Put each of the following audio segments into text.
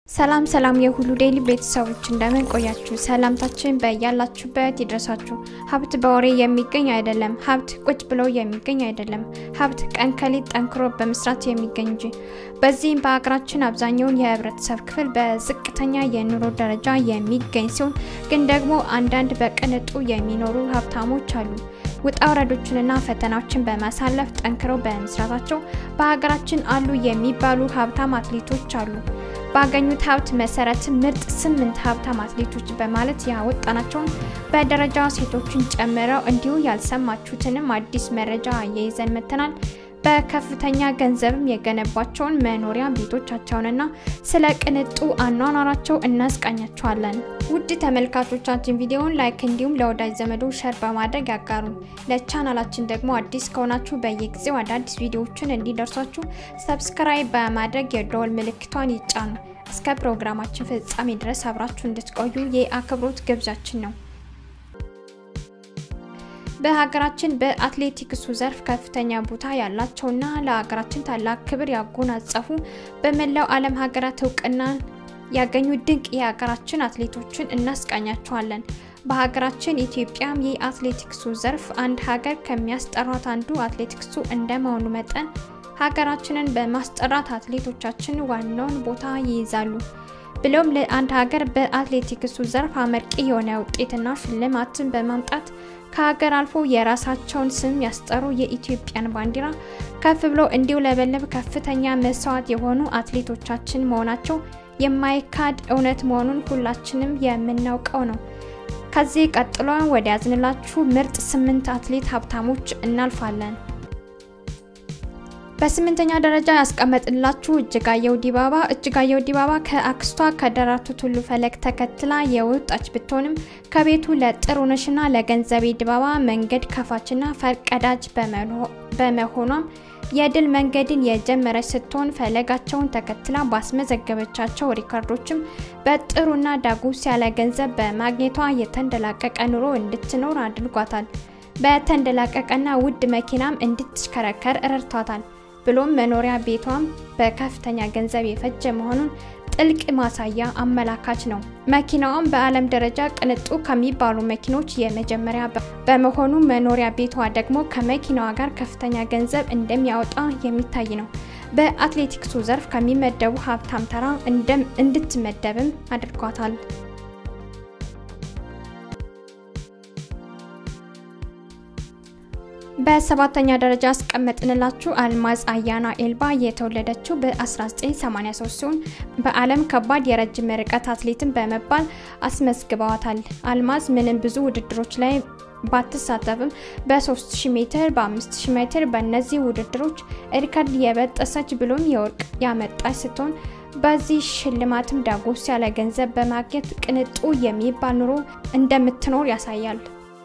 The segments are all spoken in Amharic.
ሰላም ሰላም የሁሉ ዴይሊ ቤተሰቦች እንደምን ቆያችሁ? ሰላምታችን በያላችሁበት ይድረሳችሁ። ሀብት በወሬ የሚገኝ አይደለም። ሀብት ቁጭ ብሎ የሚገኝ አይደለም። ሀብት ቀን ከሌት ጠንክሮ በመስራት የሚገኝ እንጂ። በዚህም በሀገራችን አብዛኛውን የህብረተሰብ ክፍል በዝቅተኛ የኑሮ ደረጃ የሚገኝ ሲሆን ግን ደግሞ አንዳንድ በቅንጡ የሚኖሩ ሀብታሞች አሉ። ውጣ ውረዶችንና ፈተናዎችን በማሳለፍ ጠንክረው በመስራታቸው በሀገራችን አሉ የሚባሉ ሀብታም አትሌቶች አሉ። ባገኙት ሀብት መሰረት ምርጥ ስምንት ሀብታም አትሌቶች በማለት ያወጣናቸውን በደረጃ ሴቶችን ጨምረው እንዲሁ ያልሰማችሁትንም አዲስ መረጃ የይዘን መተናል። በከፍተኛ ገንዘብም የገነባቸውን መኖሪያ ቤቶቻቸውንና ስለ ቅንጡ አኗኗራቸው እናስቃኛቸዋለን። ውድ ተመልካቾቻችን ቪዲዮውን ላይክ እንዲሁም ለወዳጅ ዘመዶ ሸር በማድረግ ያጋሩ። ለቻናላችን ደግሞ አዲስ ከሆናችሁ በየጊዜው አዳዲስ ቪዲዮዎችን እንዲደርሷችሁ ሰብስክራይብ በማድረግ የደወል ምልክቷን ይጫኑ። እስከ ፕሮግራማችን ፍጻሜ ድረስ አብራችሁ እንድትቆዩ የአክብሮት ግብዣችን ነው። በሀገራችን በአትሌቲክሱ ዘርፍ ከፍተኛ ቦታ ያላቸውና ለሀገራችን ታላቅ ክብር ያጎናጸፉ በመላው ዓለም ሀገራት እውቅናን ያገኙ ድንቅ የሀገራችን አትሌቶችን እናስቃኛቸዋለን። በሀገራችን ኢትዮጵያም የአትሌቲክሱ ዘርፍ አንድ ሀገር ከሚያስጠራት አንዱ አትሌቲክሱ እንደመሆኑ መጠን ሀገራችንን በማስጠራት አትሌቶቻችን ዋናውን ቦታ ይይዛሉ። ብሎም ለአንድ ሀገር በአትሌቲክሱ ዘርፍ አመርቂ የሆነ ውጤትና ሽልማትን በማምጣት ከሀገር አልፎ የራሳቸውን ስም ያስጠሩ የኢትዮጵያን ባንዲራ ከፍ ብሎ እንዲውለበለብ ከፍተኛ መስዋዕት የሆኑ አትሌቶቻችን መሆናቸው የማይካድ እውነት መሆኑን ሁላችንም የምናውቀው ነው። ከዚህ ቀጥሎ ወደ ያዝንላችሁ ምርጥ ስምንት አትሌት ሀብታሞች እናልፋለን። በስምንተኛ ደረጃ ያስቀመጥላችሁ እጅጋየሁ ዲባባ። እጅጋየሁ ዲባባ ከአክስቷ ከደራርቱ ቱሉ ፈለግ ተከትላ የወጣች ብትሆንም ከቤቱ ለጥሩነሽና ለገንዘቤ ዲባባ መንገድ ከፋችና ፈርቀዳጅ በመሆኗም የድል መንገድን የጀመረች ስትሆን ፈለጋቸውን ተከትላ ባስመዘገበቻቸው ሪካርዶችም በጥሩና ዳጎስ ያለ ገንዘብ በማግኘቷ የተንደላቀቀ ኑሮ እንድትኖር አድርጓታል። በተንደላቀቀና ውድ መኪናም እንድትሽከረከር ረድቷታል። ብሎም መኖሪያ ቤቷም በከፍተኛ ገንዘብ የፈጀ መሆኑን ጥልቅ ማሳያ አመላካች ነው። መኪናዋም በዓለም ደረጃ ቅንጡ ከሚባሉ መኪኖች የመጀመሪያ በመሆኑ መኖሪያ ቤቷ ደግሞ ከመኪናዋ ጋር ከፍተኛ ገንዘብ እንደሚያወጣ የሚታይ ነው። በአትሌቲክሱ ዘርፍ ከሚመደቡ ሀብታም ተራ እንድትመደብም አድርጓታል። በሰባተኛ ደረጃ አስቀመጥንላችሁ አልማዝ አያና ኤልባ የተወለደችው በ1983 ሲሆን በዓለም ከባድ የረጅም ርቀት አትሌትን በመባል አስመዝግበዋታል። አልማዝ ምንም ብዙ ውድድሮች ላይ ባትሳተፍም በ3000 ሜትር፣ በ5000 ሜትር በእነዚህ ውድድሮች ሪከርድ የበጠሰች ብሎም የወርቅ ያመጣች ስትሆን በዚህ ሽልማትም ዳጎስ ያለ ገንዘብ በማግኘት ቅንጡ የሚባል ኑሮ እንደምትኖር ያሳያል።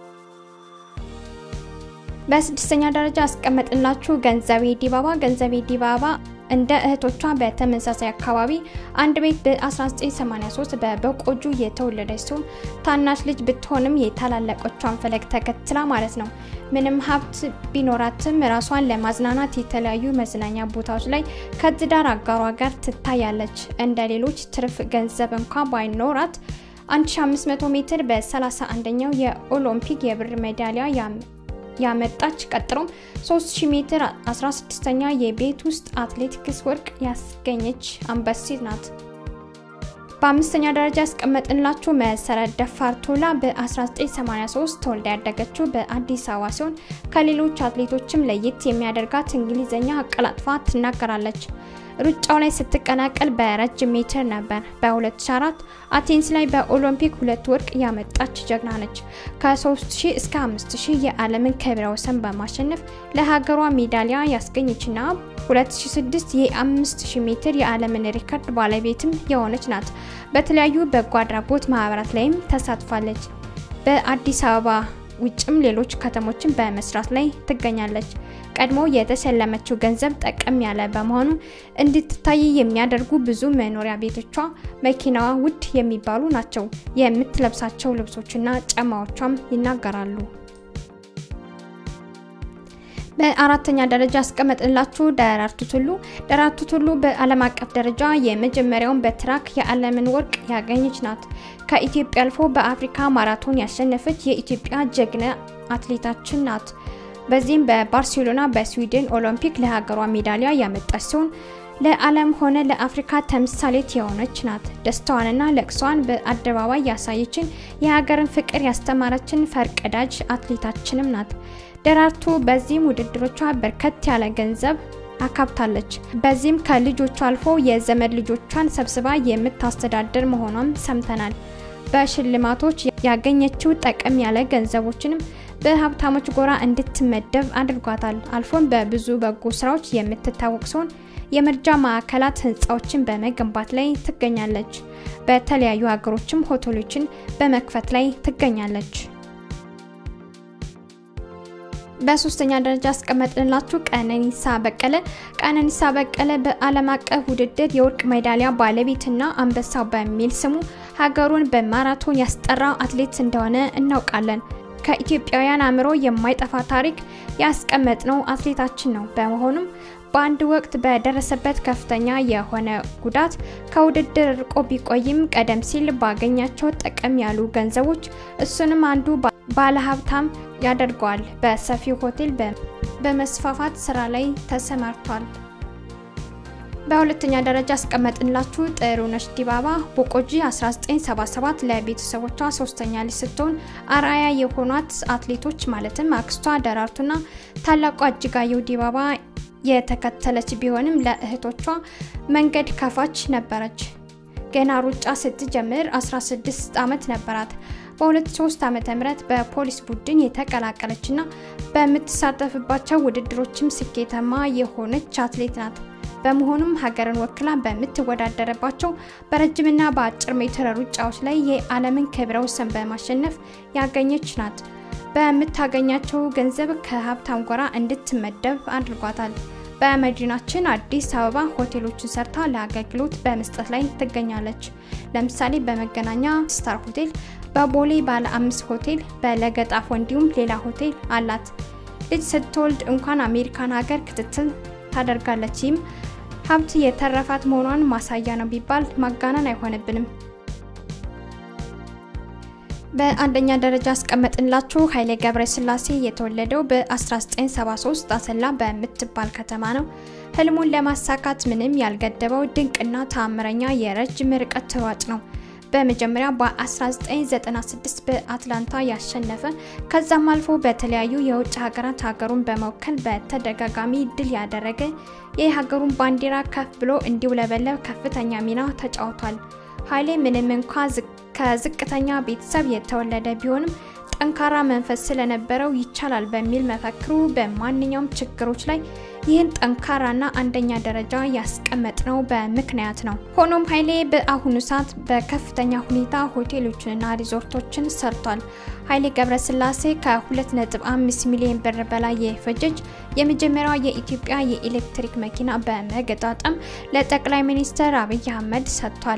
በስድስተኛ ደረጃ አስቀመጥንላችሁ ገንዘቤ ዲባባ። ገንዘቤ ዲባባ እንደ እህቶቿ በተመሳሳይ አካባቢ አንድ ቤት በ1983 በበቆጁ የተወለደች ሲሆን ታናሽ ልጅ ብትሆንም የታላለቆቿን ፈለግ ተከትላ ማለት ነው። ምንም ሀብት ቢኖራትም ራሷን ለማዝናናት የተለያዩ መዝናኛ ቦታዎች ላይ ከትዳር አጋሯ ጋር ትታያለች። እንደ ሌሎች ትርፍ ገንዘብ እንኳ ባይኖራት 1500 ሜትር በ31ኛው የኦሎምፒክ የብር ሜዳሊያ ያመጣች ቀጥሎም 3000 ሜትር 16ኛ የቤት ውስጥ አትሌቲክስ ወርቅ ያስገኘች አንበሲት ናት። በአምስተኛ ደረጃ ያስቀመጥንላችሁ መሰረት ደፋር ቶላ በ1983 ተወልዳ ያደገችው በአዲስ አበባ ሲሆን ከሌሎች አትሌቶችም ለየት የሚያደርጋት እንግሊዝኛ አቀላጥፋ ትናገራለች። ሩጫው ላይ ስትቀላቀል በረጅም ሜትር ነበር። በ2004 አቴንስ ላይ በኦሎምፒክ ሁለት ወርቅ ያመጣች ጀግና ነች። ከ3000 እስከ 5000 የዓለምን ክብረ ወሰን በማሸነፍ ለሀገሯ ሜዳሊያ ያስገኘችና 2006 የ5000 ሜትር የዓለምን ሪከርድ ባለቤትም የሆነች ናት። በተለያዩ በጎ አድራጎት ማህበራት ላይም ተሳትፋለች። በአዲስ አበባ ውጭም ሌሎች ከተሞችን በመስራት ላይ ትገኛለች። ቀድሞ የተሸለመችው ገንዘብ ጠቀም ያለ በመሆኑ እንድትታይ የሚያደርጉ ብዙ መኖሪያ ቤቶቿ፣ መኪናዋ ውድ የሚባሉ ናቸው። የምትለብሳቸው ልብሶችና ጫማዎቿም ይናገራሉ። በአራተኛ ደረጃ ያስቀመጥንላችሁ ደራርቱ ቱሉ። ደራርቱ ቱሉ በዓለም አቀፍ ደረጃ የመጀመሪያውን በትራክ የዓለምን ወርቅ ያገኘች ናት። ከኢትዮጵያ አልፎ በአፍሪካ ማራቶን ያሸነፈች የኢትዮጵያ ጀግና አትሌታችን ናት። በዚህም በባርሴሎና በስዊድን ኦሎምፒክ ለሀገሯ ሜዳሊያ ያመጣች ሲሆን ለዓለም ሆነ ለአፍሪካ ተምሳሌት የሆነች ናት። ደስታዋንና ለቅሷን በአደባባይ ያሳየችን የሀገርን ፍቅር ያስተማረችን ፈርቀዳጅ አትሌታችንም ናት። ደራርቱ በዚህም ውድድሮቿ በርከት ያለ ገንዘብ አካብታለች። በዚህም ከልጆቿ አልፎ የዘመድ ልጆቿን ሰብስባ የምታስተዳድር መሆኗም ሰምተናል። በሽልማቶች ያገኘችው ጠቀም ያለ ገንዘቦችንም በሀብታሞች ጎራ እንድትመደብ አድርጓታል። አልፎም በብዙ በጎ ስራዎች የምትታወቅ ሲሆን የመርጃ ማዕከላት ህንፃዎችን በመገንባት ላይ ትገኛለች። በተለያዩ ሀገሮችም ሆቴሎችን በመክፈት ላይ ትገኛለች። በሶስተኛ ደረጃ አስቀመጥንላችሁ ቀነኒሳ በቀለ። ቀነኒሳ በቀለ በዓለም አቀፍ ውድድር የወርቅ ሜዳሊያ ባለቤትና አንበሳው በሚል ስሙ ሀገሩን በማራቶን ያስጠራ አትሌት እንደሆነ እናውቃለን። ከኢትዮጵያውያን አእምሮ የማይጠፋ ታሪክ ያስቀመጥነው አትሌታችን ነው። በመሆኑም በአንድ ወቅት በደረሰበት ከፍተኛ የሆነ ጉዳት ከውድድር ርቆ ቢቆይም ቀደም ሲል ባገኛቸው ጠቀም ያሉ ገንዘቦች እሱንም አንዱ ባለሀብታም ያደርገዋል። በሰፊው ሆቴል በመስፋፋት ስራ ላይ ተሰማርቷል። በሁለተኛ ደረጃ አስቀመጥንላችሁ ጥሩነሽ ዲባባ ቦቆጂ 1977 ለቤተሰቦቿ ሶስተኛ ልጅ ስትሆን አርአያ የሆኗት አትሌቶች ማለትም አክስቷ ደራርቱና ታላቋ እጅጋየሁ ዲባባ የተከተለች ቢሆንም ለእህቶቿ መንገድ ከፋች ነበረች። ገና ሩጫ ስትጀምር 16 ዓመት ነበራት። በ2003 ዓ.ም በፖሊስ ቡድን የተቀላቀለችና በምትሳተፍባቸው ውድድሮችም ስኬታማ የሆነች አትሌት ናት። በመሆኑም ሀገርን ወክላ በምትወዳደርባቸው በረጅምና በአጭር ሜትር ሩጫዎች ላይ የዓለምን ክብረ ወሰን በማሸነፍ ያገኘች ናት። በምታገኛቸው ገንዘብ ከሀብታም ጎራ እንድትመደብ አድርጓታል። በመዲናችን አዲስ አበባ ሆቴሎችን ሰርታ ለአገልግሎት በመስጠት ላይ ትገኛለች። ለምሳሌ በመገናኛ ስታር ሆቴል፣ በቦሌ ባለ አምስት ሆቴል፣ በለገጣፎ እንዲሁም ሌላ ሆቴል አላት። ልጅ ስትወልድ እንኳን አሜሪካን ሀገር ክትትል ታደርጋለች። ይህም ሀብት የተረፋት መሆኗን ማሳያ ነው ቢባል ማጋነን አይሆንብንም። በአንደኛ ደረጃ አስቀመጥንላችሁ ኃይሌ ገብረስላሴ የተወለደው በ1973 አሰላ በምትባል ከተማ ነው። ህልሙን ለማሳካት ምንም ያልገደበው ድንቅና ተአምረኛ የረጅም ርቀት ሯጭ ነው። በመጀመሪያ በ1996 በአትላንታ ያሸነፈ ከዛም አልፎ በተለያዩ የውጭ ሀገራት ሀገሩን በመወከል በተደጋጋሚ ድል ያደረገ የሀገሩን ባንዲራ ከፍ ብሎ እንዲውለበለብ ከፍተኛ ሚና ተጫውቷል። ኃይሌ ምንም እንኳ ከዝቅተኛ ቤተሰብ የተወለደ ቢሆንም ጠንካራ መንፈስ ስለነበረው ይቻላል በሚል መፈክሩ በማንኛውም ችግሮች ላይ ይህን ጠንካራና አንደኛ ደረጃ ያስቀመጥነው በምክንያት ነው። ሆኖም ኃይሌ በአሁኑ ሰዓት በከፍተኛ ሁኔታ ሆቴሎችንና ሪዞርቶችን ሰርቷል። ኃይሌ ገብረስላሴ ከ2.5 ሚሊዮን ብር በላይ የፈጀች የመጀመሪያዋ የኢትዮጵያ የኤሌክትሪክ መኪና በመገጣጠም ለጠቅላይ ሚኒስትር አብይ አህመድ ሰጥቷል።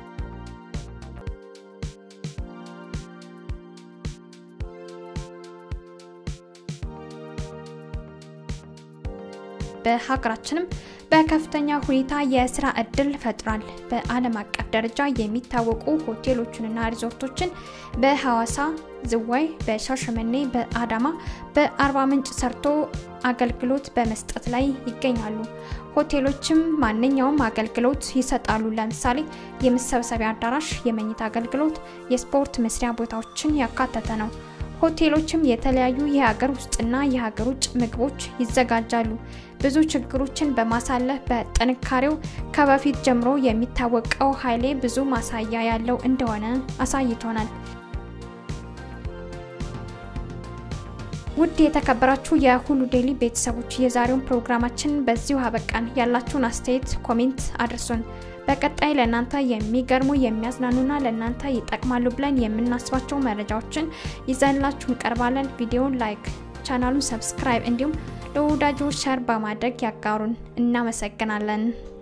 በሀገራችንም በከፍተኛ ሁኔታ የስራ እድል ፈጥሯል። በዓለም አቀፍ ደረጃ የሚታወቁ ሆቴሎችንና ሪዞርቶችን በሐዋሳ፣ ዝዋይ፣ በሻሸመኔ፣ በአዳማ፣ በአርባ ምንጭ ሰርቶ አገልግሎት በመስጠት ላይ ይገኛሉ። ሆቴሎችም ማንኛውም አገልግሎት ይሰጣሉ። ለምሳሌ የመሰብሰቢያ አዳራሽ፣ የመኝታ አገልግሎት፣ የስፖርት መስሪያ ቦታዎችን ያካተተ ነው። ሆቴሎችም የተለያዩ የሀገር ውስጥና የሀገር ውጭ ምግቦች ይዘጋጃሉ። ብዙ ችግሮችን በማሳለፍ በጥንካሬው ከበፊት ጀምሮ የሚታወቀው ኃይሌ ብዙ ማሳያ ያለው እንደሆነ አሳይቶናል። ውድ የተከበራችሁ የሁሉ ዴይሊ ቤተሰቦች የዛሬውን ፕሮግራማችን በዚሁ አበቃን። ያላችሁን አስተያየት ኮሜንት አድርሱን። በቀጣይ ለእናንተ የሚገርሙ የሚያዝናኑና ለእናንተ ይጠቅማሉ ብለን የምናስባቸው መረጃዎችን ይዘንላችሁ እንቀርባለን። ቪዲዮውን ላይክ፣ ቻናሉን ሰብስክራይብ እንዲሁም ለወዳጆች ሸር በማድረግ ያጋሩን። እናመሰግናለን።